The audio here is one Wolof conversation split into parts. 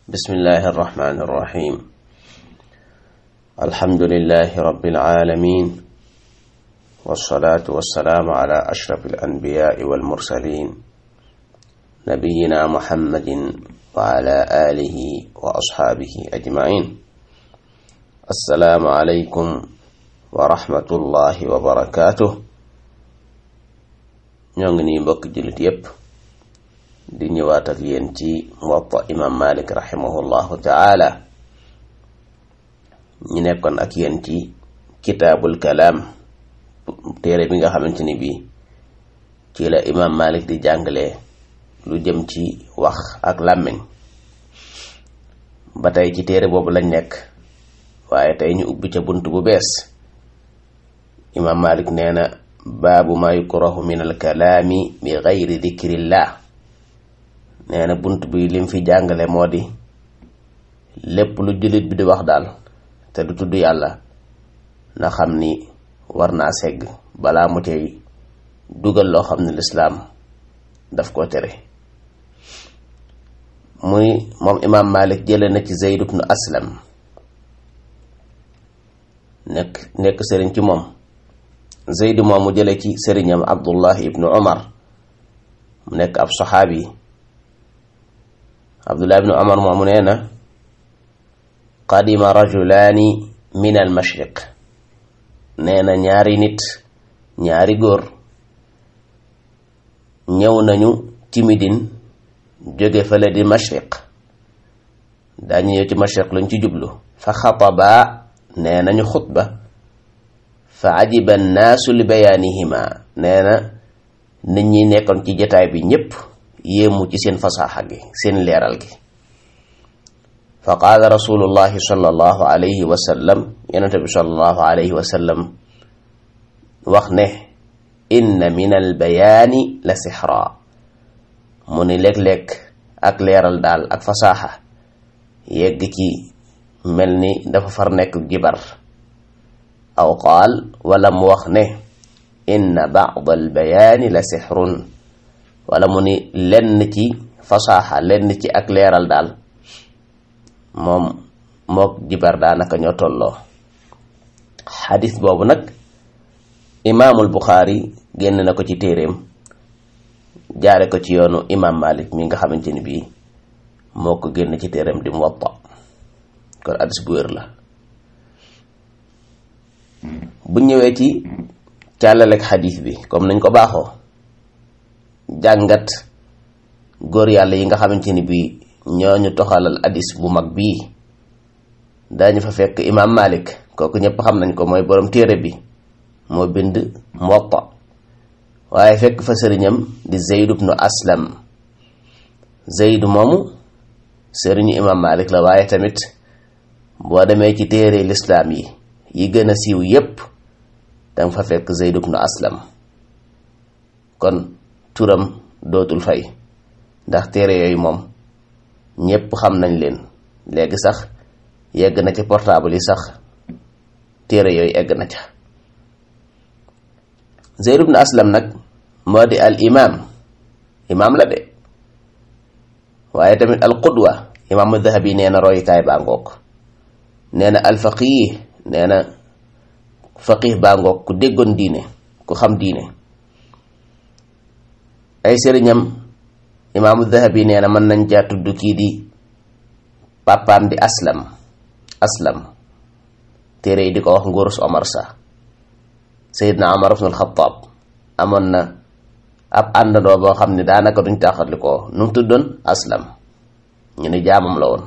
بسم الله الرحمن الرحيم الحمد لله رب العالمين والصلاة والسلام على أشرف الأنبياء والمرسلين نبينا محمد وعلى آله وأصحابه أجمعين السلام عليكم ورحمة الله وبركاته ñoo ngi nii mbokk jullit yépp di ñëwaat ak yéen ci muwatta imam malik rahimahullahu taala ñu nekkoon ak yéen ci kitaabul kalaam téere bi nga xamante ni bii ci la imam malik di jàngale lu jëm ci wax ak làmmiñ ba tey ci téere boobu lañ nekk waaye tey ñu ubbi ca bunt bu bees imam malik nee na baabu ma yukrahu min alkalaami bi gayri dikrillah nee na bunt bi lim fi jàngale moo di lépp lu jullit bi di wax daal te du tudd yàlla na xam ni war naa segg balaa mu cay dugal loo xam ne lislaam daf ko tere muy moom imaam Malik jële na ci Zayd ibnu Aslam nekk nekk sëriñ ci moom Zayd moom mu jële ci sëriñam Abdullah ibnu Umar mu nekk ab saxaabi Abdullah ibnu Umar moomu nee na qadima rajulaani min al mashriq nee na ñaari nit ñaari góor ñëw nañu ci Midine jóge fële di mashriq daañu ñëw ci mashriq luñ ci jublu fa xataba nee nañu xutba fa ajiba annaasu li bayaanihima nee na nit ñi nekkoon ci jataay bi ñépp yéemu ci seen fasaaxa gi seen leeral gi fa qaala rasulullahi sallallahu alayhi wa sallam yonente bi sallallahu alayhi wa sallam wax ne inna min al bayaani la sixra mu ni léeg-léeg ak leeral daal ak fasaaxa yegg ci mel ni dafa far nekk jibar aw qaal wala mu wax ne inna baad al bayaani la sixrun wala mu ni lenn ci fasaaxa lenn ci ak leeral daal moom mook jibar daanaka ñoo tolloo xadis boobu nag imaamul buxaari génn na ko ci téeréem jaare ko ci yoonu imaam malik mi nga xamante ni bii moo ko génn ci téeréem di muwatta kon hadis bu wér la bu ñëwee ci càllalek xadis bi comme nañ ko baaxoo jàngat góor yàlla yi nga xamante ni bii ñooñu toxalal hadis bu mag bii dañu fa fekk imaam malik kooku ñëpp xam nañ ko mooy borom téere bi moo bind muwatta waaye fekk fa sëriñam di zeyd ibnu aslam zeyd moomu sëriñu imaam malik la waaye tamit boo demee ci téere lislaam yi yi gën a siiw yépp danga fa fekk zeyd ibnu aslam kon turam dootul fay ndax téere yooyu moom ñépp xam nañ leen léegi sax yegg na ci portable yi sax téere yooyu egg na ca zeyd ibnu aslam nag moo di al imam imaam la de waaye tamit al qudwa imaamu dahabi nee na royukaay baa ngoog nee na al faqih nee na faqih baa ngoog ku déggoon diine ku xam diine ay sëriñam imaamu dahabi nee na mën nañ caa tudd kii di papaam di aslam aslam téere yi di ko wax nguurus omar sa sayidna omar ibn alxataab amoon na ab àndandoo boo xam ne daanaka duñ taxatli ko nu mu tuddoon aslam ñu ni jaamam la woon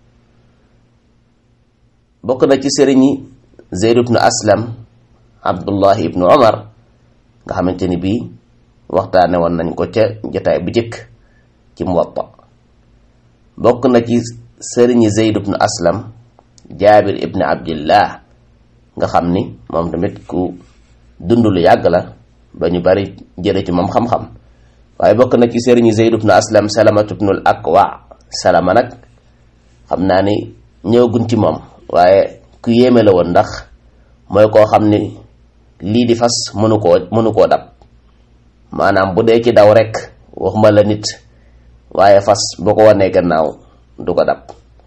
bokk na ci sëriñi zeyd ibnu aslam abdullahi ibnu omar nga xamante ni bii waxtaane woon nañ ko ca jotaay bu jëkk ci muwatta bokk na ci sëriñi zeyd ibnu aslam jaabir ibnu abdillah nga xam ni moom tamit ku dund lu yàgg la ba ñu bari jële ci moom xam-xam waaye bokk na ci sëriñi zeyd ibnu aslam salamatu ibnul akwa salama nag xam naa ni ñëwaguñ ci moom waaye ku yéeme la woon ndax mooy koo xam ni lii di fas mënu koo mënu koo dab maanaam bu dee ci daw rek waxuma la nit waaye fas boo ko wanee gannaaw du ko dab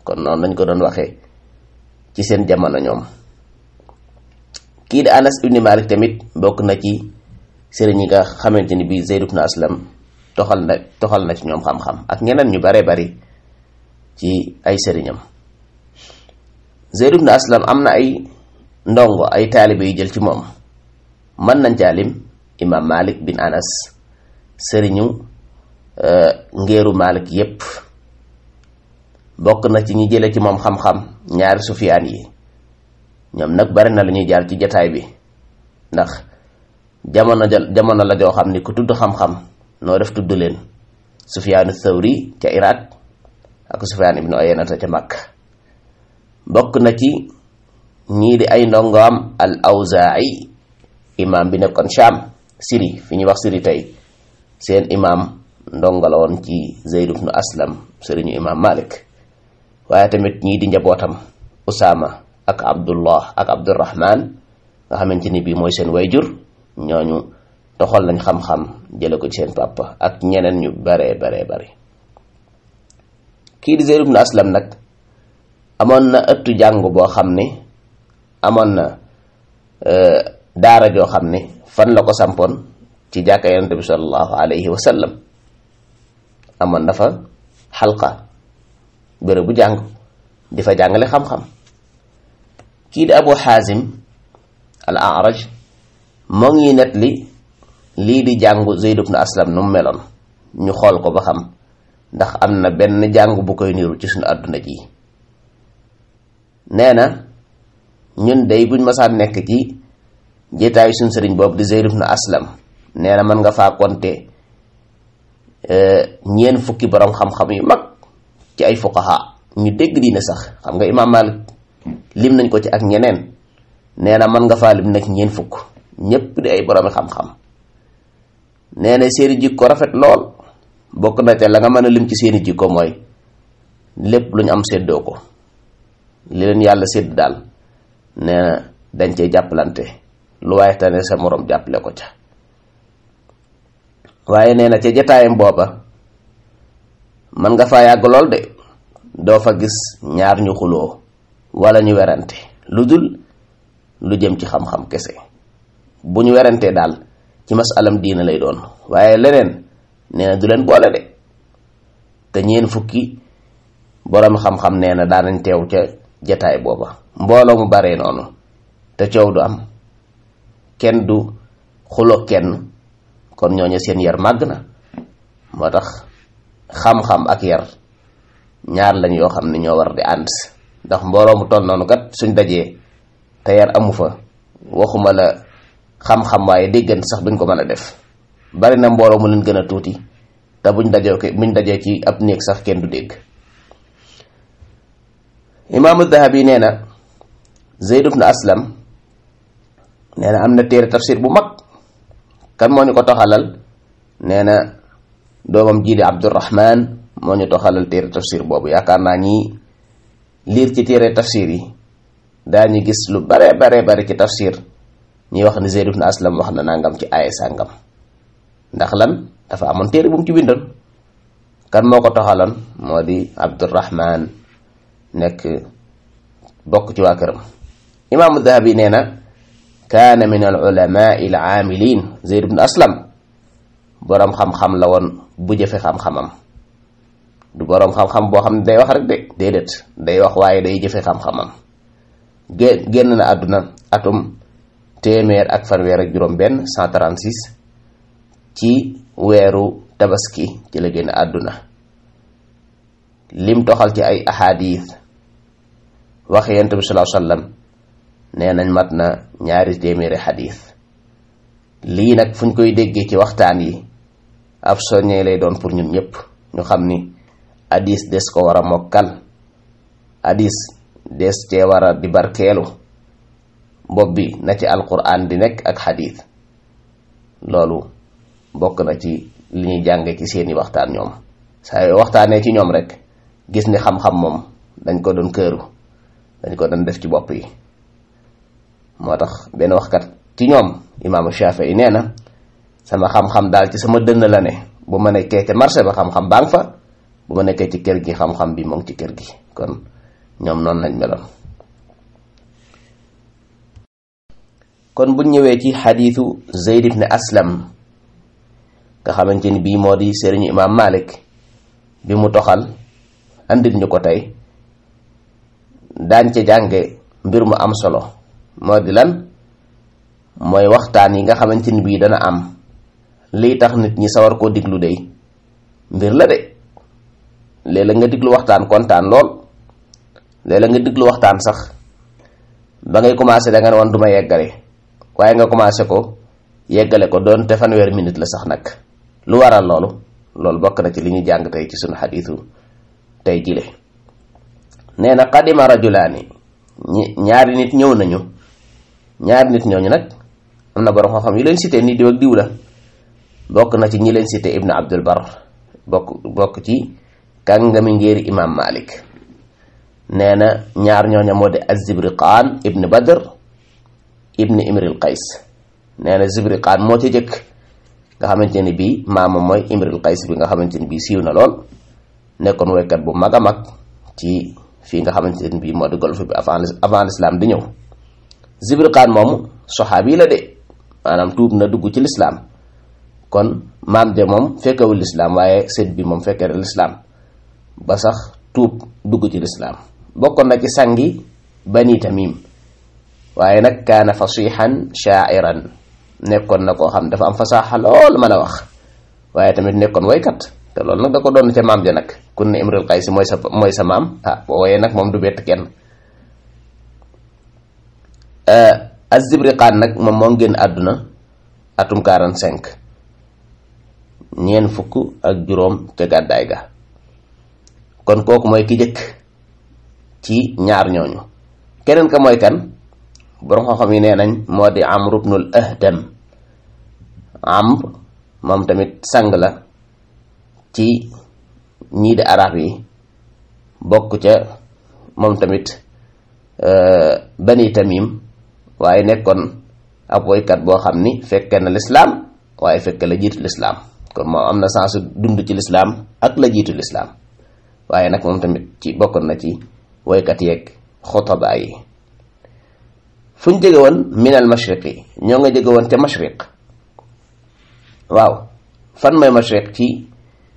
kon noonu lañ ko doon waxee ci seen jamono ñoom kii di anas ibni malik tamit bokk na ci sëriñ yi nga xamante ni bii zeyd ibn aslam toxal na toxal na ci ñoom xam-xam ak ñeneen ñu bare bari ci ay sëriñam zeyd ibn aslam am na ay ndongo ay taalibe yu jël ci moom mën nañ caalim imam malik bin anas sëriñu ngéeru malik yépp bokk na ci ñi jële ci moom xam-xam ñaari sufiyaan yi ñoom nag bari na lu ñuy jaar ci jataay bi ndax jamono jamono la joo xam ni ku tudd xam-xam noo def tudd leen sufiyaanu thawri ca iraq ak sufiyaan ibnu oyenata ca makk bokk na ci ñii di ay ndongoam al awzaa'i imam bi nekkoon sham siri fi ñuy wax siri tey seen imam ndongo la woon ci zeyd ibnu aslam sëriñu imam malik waaye tamit ñii di njabootam usaama ak abdullah ak abdurrahman nga xamante ni bii mooy seen wayjur ñooñu toxal nañ xam-xam jële ko ci seen papa ak ñeneen ñu baree baree bari kii di zeyd ibnu aslam nag amoon na ëttu jàng boo xam ne amoon na daara joo xam ne fan la ko sampoon ci jàkka yonente bi sallallahu alayhi wa sallam amoon na fa xalqa bërëb bu jàng di fa jàngale xam-xam kii di abu xaazim al araj moo ngi net li lii di jàngu zeyd ibn aslam nu mu meloon ñu xool ko ba xam ndax am na benn jàng bu koy niru ci suñu àdduna ji nee na ñun day buñ masaan nekk ci jitaayu suñ sëriñ boobu di zeyd ibn aslam nee na mën nga faa konte ñeen fukki borom xam-xam yu mag ci ay fuqaha ñu dégg diine sax xam nga imaam Malik lim nañ ko ci ak ñeneen nee na mën nga faa lim nag ñeen fukk ñépp di ay boroomi xam-xam nee na seeni jikko rafet lool bokk na te la nga mën a lim ci seeni jikko mooy lépp lu ñu am séddoo ko li leen yàlla sédd daal nee na dañ cey jàppalante lu waaye tane sa moroom jàppale ko ca waaye nee na ca jataayam booba mën nga faa yàgg lool de doo fa gis ñaar ñu xuloo wala ñu werante lu dul lu jëm ci xam-xam kese bu ñu werantee daal ci masalam diina lay doon waaye leneen nee na du leen boole de te ñeen fukki boroom xam-xam nee na daanañ teew ca jataay booba mbooloo mu baree noonu te coow du am kenn du xuloo kenn kon ñooñu seen yar màgg na moo tax xam-xam ak yar ñaar lañ yoo xam ne ñoo war di ànd ndax mbooloo mu toll noonu kat suñ dajee te yar amu fa waxuma la xam-xam waaye déggante sax duñ ko mën a def bari na mbooloo mu leen gën a tuuti te buñ dajee ko buñ dajee ci ab néeg sax kenn du dégg imaamu dahabi nee na zeyd ibn aslam nee na am na téere tafsir bu mag kan moo ñu ko toxalal nee na doomam jii di abdurahman moo ñu toxalal téere tafsir boobu yaakaar naa ñi liir ci téere tafsir yi daañu gis lu bare bare bare ci tafsir ñuy wax ni zeyd ibn aslam wax na nangam ci aaya sàngam ndax lan dafa amoon téere bu mu ci bindoon kan moo ko toxalan moo di abdurahman nekk bokk ci waa këram imaamu dahabi nee na kaana min al ulamai al aamilin zeyd ibn aslam boroom xam-xam la woon bu jëfe xam-xamam du boroom xam-xam boo xam ne day wax rek de déedéet day wax waaye day jëfe xam-xamam gé génn na àdduna atum téeméer ak fanweer ak juróom benn 136 ci weeru tabaski ci la génn àdduna lim toxal ci ay ahadith wax yonent bi sallallahu alayhi wasallam nee nañ mat na ñaari téeméeri xadis lii nag fu ñu koy déggee ci waxtaan yi ab soññee lay doon pour ñun ñëpp ñu xam ni hadis des ko war a mokkal hadis des cee war a di barkeelu bopp bi na ci alquran di nekk ak xadis loolu bokk na ci li ñuy jànge ci seeni waxtaan ñoom saa yoo waxtaanee ci ñoom rek gis ni xam-xam moom dañ ko doon këru dañ ko doon def ci bopp yi moo tax benn waxkat ci ñoom imaamu Shafii nee na sama xam-xam daal ci sama dënn la ne bu ma nekkee ca marché ba xam-xam baa ngi fa bu ma nekkee ci kër gi xam-xam bi moo ngi ci kër gi kon ñoom noonu lañ meloon kon buñ ñëwee ci xadiisu Zayd ibn Aslam nga xamante ni bii moo di sëriñu imaam Malik bi mu toxal andit ñu ko tey daañ ca jànge mbir mu am solo moo di lan mooy waxtaan yi nga xamante ni bii dana am lii tax nit ñi sawar koo diglu dey mbir la de léeg-léeg nga diglu waxtaan kontaan lool léeg-léeg nga diglu waxtaan sax ba ngay commencé da nga ne woon du ma yeggale waaye nga commencé ko yeggale ko doon te fanweer minute la sax nag lu waral loolu loolu bokk na ci li ñu jàng tey ci sunu xadiisu tey jile nee na qadima rajulaani ñi ñaari nit ñëw nañu ñaari nit ñooñu nag am na borom xam-xam yu leen cité ni diw ak diw la bokk na ci ñi leen cité ibnu abdul bar bokk bokk ci kàngami ngéeri imam malik nee na ñaar ñooña moo di azibriqaan ibnu badr ibnu imril qays nee na zibriqaan moo ci jëkk nga xamante ni bii maama mooy imril qays bi nga xamante ni bii siiw na lool nekkoon woykat bu mag a mag ci fii nga xamante ni bii moo di golfe bi avant avant l'islam di ñëw zibriqaan moomu soxaabi la de maanaam tuub na dugg ci lislaam kon maam de moom fekkewul lislaam waaye sët bi moom fekkee lislaam ba sax tuub dugg ci lislaam bokkoon na ci sangi bani tamim waaye nag kaana fasihan shaairan nekkoon na koo xam dafa am fasaaxa lool mën a wax waaye tamit nekkoon waykat te loolu nag da ko doon ca maam ja nag kun ne imrul qaysi mooy sa mooy sa maam ah boo wooyee nag moom du bett kenn azibriqaan nag moom moo génn àdduna atum 45 ñeen fukk ak juróom ca gàddaay ga kon kooku mooy ki jëkk ci ñaar ñooñu keneen ka mooy kan borom xam-xam yi nee nañ moo di amr ibnul ahdam amr moom tamit sang la ci ñii di arab yi bokk ca moom tamit bani tamim waaye nekkoon ab woykat boo xam ni fekke na lislaam waaye fekke la jiitu lislaam kon moom am na sensu dund ci lislaam ak la jiitu lislaam waaye nag moom tamit ci bokkoon na ci woykat yeeg xutaba yi fu ñu jóge woon min al mashriqi ñoo nga jóge woon ca mashriq waaw fan mooy mashriq ci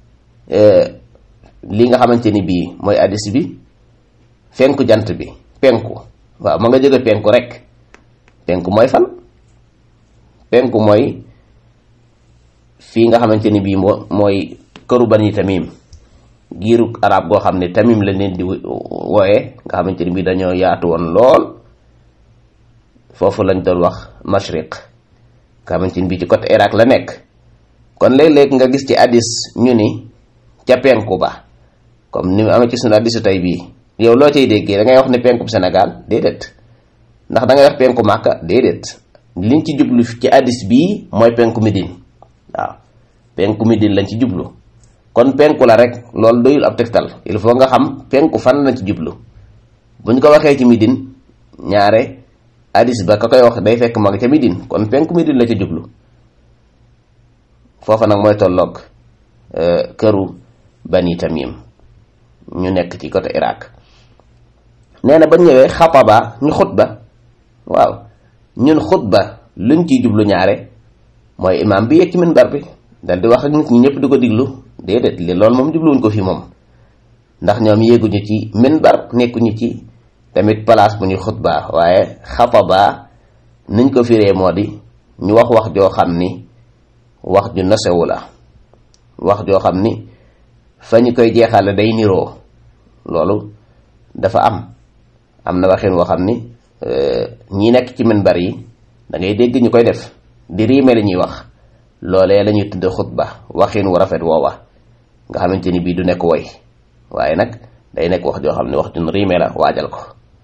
li nga xamante ni bii mooy addis bi fenku jant bi penku waaw ma nga jóge penku rek penku mooy fan penku mooy fii nga xamante ni bii moo mooy këru bani tamim giiru arab goo xam ne tamim la leen di wooye nga xamante ni bii dañoo yaatu woon lool foofu lañ doon wax mashriq nga xamante ni bii ci côté Irak la nekk kon léeg-léeg nga gis ci addis ñu ni ca penku ba comme ni mu amee ci sunu addisu tey bii yow loo cay déggee da ngay wax ne penku Sénégal déedéet ndax da ngay wax penku Màkka déedéet liñ ci jublu ci addis bii mooy penku Médine waaw penku Médine lañ ci jublu kon penku la rek loolu doyul ab tegtal il faut nga xam penku fan lañ ci jublu buñ ko waxee ci Médine ñaare addis ba ka koy wax day fekk mag ca Médine kon penku Médine la ca jublu foofa nag mooy tolloog këru bani tamim ñu nekk ci côté Irak nee na ba ñëwee xataba ñu xutba waaw ñun xutba luñ ciy jublu ñaare mooy imaam bi yegg ci minbar bi dal di wax ak nit ñi ñëpp di ko diglu déedéet li loolu moom jubluwuñ ko fi moom ndax ñoom yéeguñu ci minbar nekkuñu ci tamit place bu ñuy xutba waaye xataba niñ ko firee moo di ñu wax wax joo xam ni wax ju nosewu la wax joo xam ni fa ñu koy jeexale day niroo loolu dafa am am na waxin woo xam ni ñi nekk ci minbar yi da ngay dégg ñu koy def di riime la ñuy wax loolee la ñuy tudd xutba waxin wu rafet woowa nga xamante ni bii du nekk woy waaye nag day nekk wax joo xam ne wax ju riime la waajal ko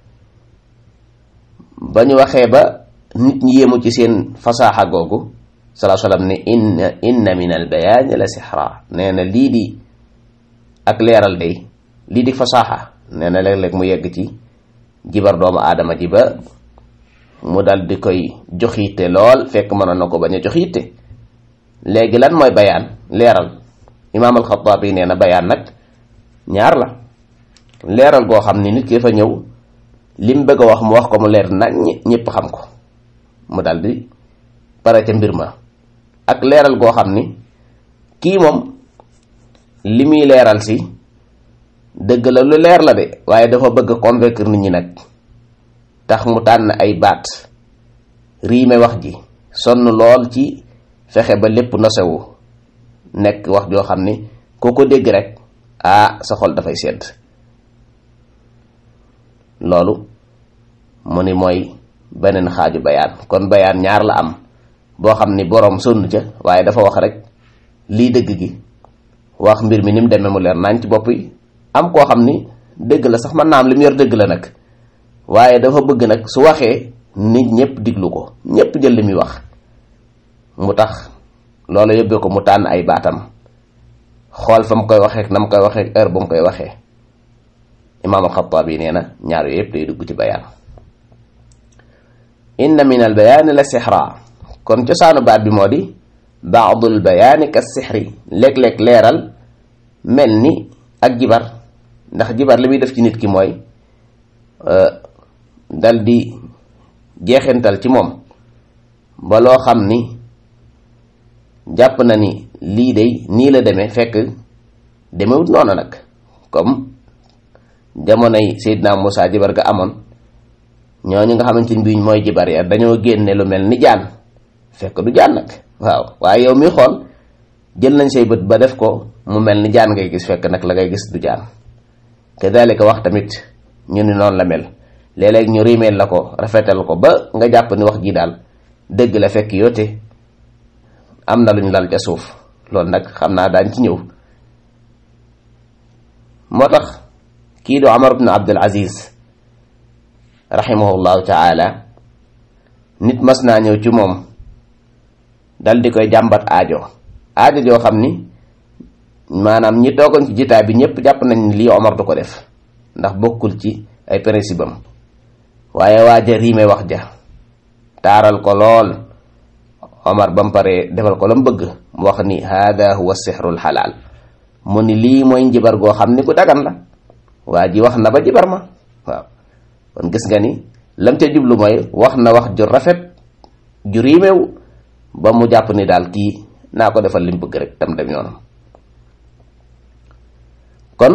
ba ñu waxee ba nit ñi yéemu ci seen fasaaxa googu salaa salaam ne inna inna min al bayaani la sixra nee na lii di ak leeral day lii di fasaaxa nee na léeg-léeg mu yegg ci jibar doomu aadama ji ba mu dal di koy jox yitte lool fekk mënoon na ko bañ a jox yitte léegi lan mooy bayaan leeral imaam alxataabi nee na bayaan nag ñaar la leeral goo xam ni nit ki fa ñëw lim bëgg a wax mu wax ko mu leer nañ ñëpp xam ko mu daldi pare ca mbir ma ak leeral goo xam ni kii moom li muy leeral si dëgg la lu leer la de waaye dafa bëgg a convaincre nit ñi nag tax mu tànn ay baat riime wax ji sonn lool ci fexe ba lépp nosewu nekk wax joo xam ni koo ko dégg rek ah sa xol dafay sedd loolu mu ni mooy beneen xaaju bayaan kon bayaan ñaar la am boo xam ni boroom sonn ca waaye dafa wax rek lii dëgg gi wax mbir mi ni mu demee mu leer naañ ci bopp yi am koo xam ni dëgg la sax mën naa am li mu yor dëgg la nag waaye dafa bëgg nag su waxee nit ñëpp diglu ko ñëpp jël li muy wax mu tax loolu yóbbee ko mu tànn ay baatam xool fa mu koy waxee na mu koy waxee heure ba mu koy waxee imaam alxataabi nee na ñaar yooyu yëpp day dugg ci bayaan inna min al bayaani la sixra kon cosaanu baat bi moo di baadul bayaani ka sixri léeg-léeg leeral mel ni ak jibar ndax jibar li muy def ci nit ki mooy dal di jeexintal ci moom ba loo xam ni jàpp na ni lii day nii la demee fekk demewut noonu nag comme jamonoy Seydina Moussa jibar ga amoon ñooñu nga xamante ni bii mooy jibar ya dañoo génne lu mel ni jaan fekk du jaan nag waaw waaye yow mi xool jël nañ say bët ba def ko mu mel ni jaan ngay gis fekk nag la ngay gis du jaan kadalika wax tamit ñu ni noonu la mel léeg-léeg ñu rimeel la ko rafetal ko ba nga jàpp ni wax ji daal dëgg la fekk yoote am na luñ lal ca suuf loolu nag xam naa daañ ci ñëw moo tax kii du Omar ibn Abdul Aziz rahimahullahu taala nit mas naa ñëw ci moom dal di koy jàmbat aajo aajo joo xam ni maanaam ñi toogoon ci jitaay bi ñëpp jàpp nañ ni lii Omar du ko def ndax bokkul ci ay principe am waaye waaja riime wax ja taaral ko lool Omar ba mu paree defal ko la mu bëgg mu wax ni hada huwa sixrul xalaal mu ni lii mooy njibar goo xam ni ku dagan la waa ji wax na ba jibar ma waaw kon gis nga ni lam ca jublu mooy wax na wax ju rafet ju riimew ba mu jàpp ni daal kii naa ko defal li mu bëgg rek tam dem yoonam kon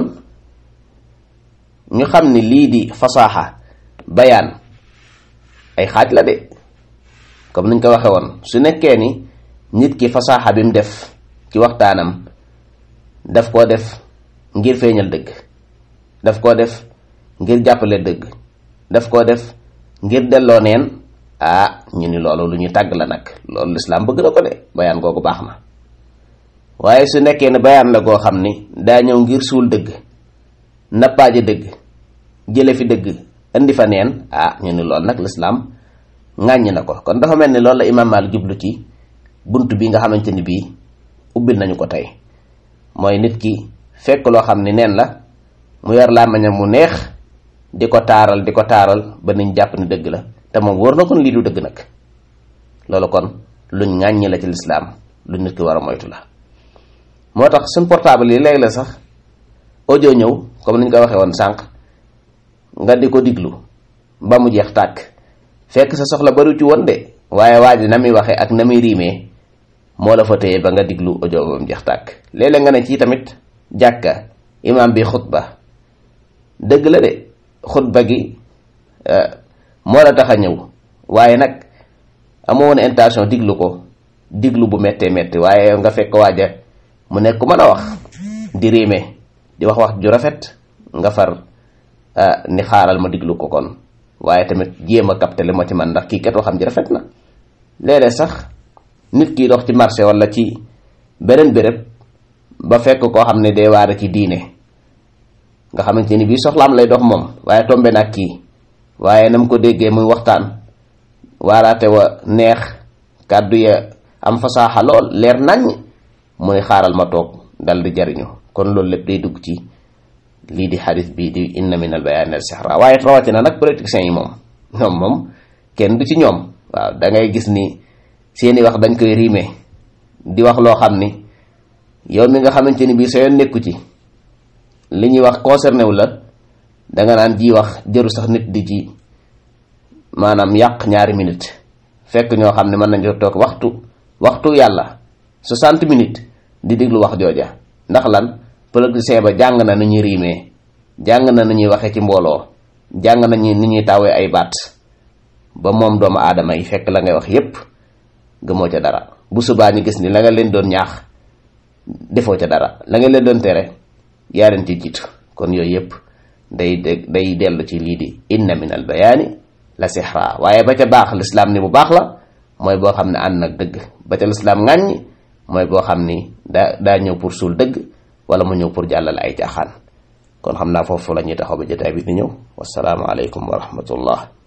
ñu xam ni lii di fasaaxa bayaan ay xaaj la de comme niñ ko waxe woon su nekkee ni nit ki fasaaxa bi mu def ci waxtaanam daf koo def ngir feeñal dëgg daf koo def ngir jàppale dëgg daf koo def ngir delloo neen ah ñu ni loolu lu ñu tàgg la nag loolu lislaam bëgg na ko de bayaan googu baax na waaye su nekkee ne bayaan la goo xam ni daa ñëw ngir suul dëgg nappaaje dëgg jële fi dëgg indi fa neen ah ñu ni loolu nag lislaam ŋàññi na ko kon dafa mel ni loolu la imaam Maalik jublu ci bunt bi nga xamante ni bii ubbil nañu ko tey mooy nit ki fekk loo xam ni neen la mu yor làmmiñam mu neex di ko taaral di ko taaral ba niñ jàpp ni dëgg la te moom wóor na kon lii du dëgg nag loolu kon luñ ŋàññi la ci lislaam lu nit ki war a moytu la moo tax suñ portable yi léegi la sax audio ñëw comme ni ñu ko waxee woon sànq nga di ko diglu ba mu jeex tàkk fekk sa soxla bari ci woon de waaye waa ji na muy waxee ak na muy riimee moo la fa téye ba nga diglu audio ba mu jeex tàkk léeg-léeg nga ne ci tamit jàkka imaam bi xutba dëgg la de xutba gi moo la tax a ñëw waaye nag amoo woon intention diglu ko diglu bu méttee métti waaye nga fekk waaja mu nekk ku mën a wax di riime di wax wax ju rafet nga far ni xaaral ma diglu ko kon waaye tamit jéem a capter li ma ci man ndax kii kat waxam ji rafet na léeg-léeg sax nit ki dox ci marché wala ci beneen béréb ba fekk koo xam ne day waare ci diine nga xamante ni bii soxlaam lay dox moom waaye tombe nag kii waaye na mu ko déggee muy waxtaan waaraate wa neex kàddu ya am fasaaxa lool leer naññ mu ne xaaral ma toog dal di jariñu kon loolu lépp day dugg ci lii di xadis bii di inna min al bayaani al sixra waaye rawatina nag politiciens yi moom ñoom moom kenn du ci ñoom waaw da ngay gis ni seeni wax dañ koy riime di wax loo xam ni yow mi nga xamante ni bii sa yoon nekku ci li ñuy wax concerné wu la danga naan ji wax jëru sax nit di ci maanaam yàq ñaari minute fekk ñoo xam ne mën nañu toog waxtu waxtu yàlla 60 minutes di déglu wax jooja ndax lan politicien ba jàng na nu ñuy riimee jàng na nu ñuy waxee ci mbooloo jàng nañu ni ñuy tawee ay baat ba moom doomu aadama yi fekk la ngay wax yépp gëmoo ca dara bu subaa ñu gis ni la nga leen doon ñaax defoo ca dara la nga leen doon tere yaa leen ci jiitu kon yooyu yépp day day dellu ci lii di inna min al bayaani la sixra waaye ba ca baax lislaam ni bu baax la mooy boo xam ne ànd nag dëgg ba ca lislaam ŋàññi mooy boo xam ni daa daa ñëw pour suul dëgg wala mu ñëw pour jàllale ay caaxaan kon xam naa foofu la ñuy taxaw ba jotaay bi di ñëw wasalaamu aleykum wa rahmatullah